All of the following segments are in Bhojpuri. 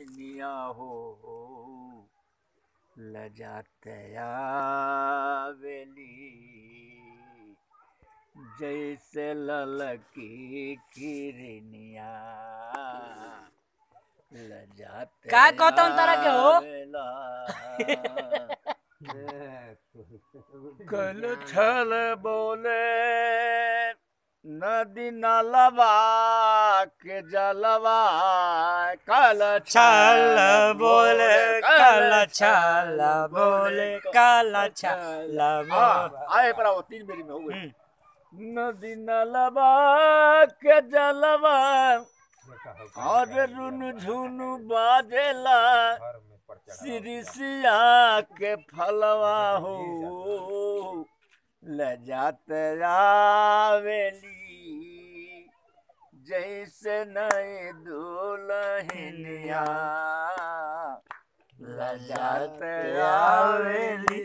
हिरनिया हो लजाते आवेली जैसे ललकी किरनिया लजाते का कहतन तारा के हो? आवेला। कल छल बोले नदी नलवा के जलवा कल छल बोले कल छल बोले कल छल बोले आए पर आओ तीन मेरी में हो गए हम्म। नदी नलवा के जलवा और रुन झुनु बाजेला सिरिसिया के फलवा हो लजात आवेली जैसे नए दुल्हनिया लजात आवेली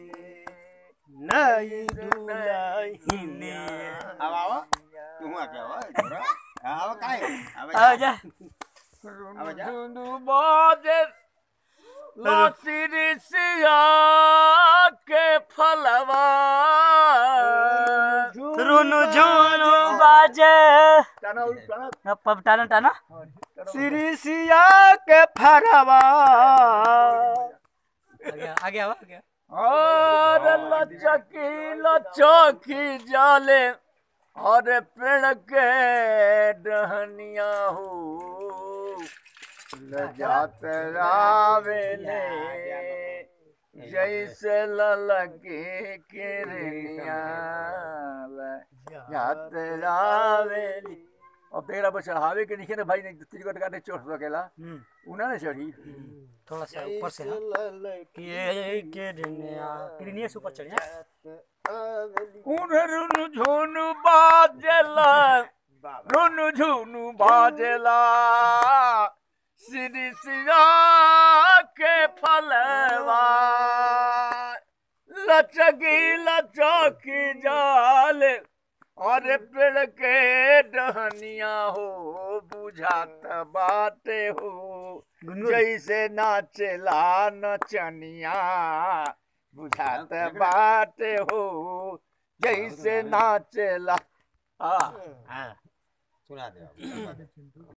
नई दुल्हनिया अब आओ तू आ क्या हुआ आओ काय आ जा अब जा। रुनु बाजे सिरिसिया के फलवा रुनु झुनु बाजे टाना उल टाना न पब टाना टाना सिरिसिया के फरवा आगे आगे आवा आगे और लचकी लचकी जाले और पेड़ के डहनिया हो लजात रावेले जैसे ललकी किरनिया लजात रावेली और पेड़ पर चढ़ावे के नीचे ना भाई नहीं तिरकट काटे चढ़ सकेला हम्म उन्हें ना चढ़ी थोड़ा सा ऊपर से हाँ। कि ये किरनिया किरनिया से ऊपर चढ़िया रुनु झुनु बाजेला रुनु झुनु बाजेला श्री सिया के फलवा लचकी लचकी जाल और पेड़ के डहनिया हो बुझात बाटे हो जैसे नाचेला नचनिया बुझात बाटे हो जैसे नाचेला आ सुना दे अब, सुना दे